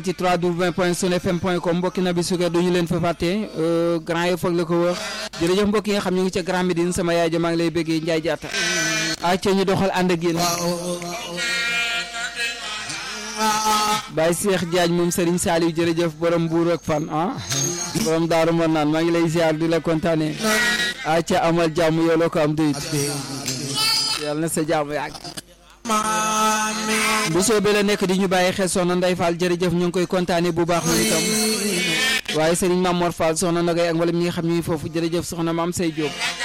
ci 3w point sun fm point com mbokki na bi sukkar duñu leen fa fàtte grand yo foog la ko wax jërëjëf mbokk yi nga xam ñu ngi ca Grand Médine sama yaay ja maa ngi lay bëggee Njaay Jaata acca ñu doxal ànd ak yéen Baye Cheikh Diagne moom Serigne Saliou jërëjëf borom buur ak fan ah borom daaru mën naan maa ngi lay ziar di la kontaane acca amal jàmm yow la ko am doyit yàlla na sa jàmm yàgg bu soobee la nekk di ñu bàyyi xel soxna Ndeye Fall jërëjëf ñu ngi koy kontaane bu baax moom itam waaye Serigne Mamor Fall soxna Nogay ak mboolem ñi nga xam ñuy foofu jërëjëf soxna Maam Say Diop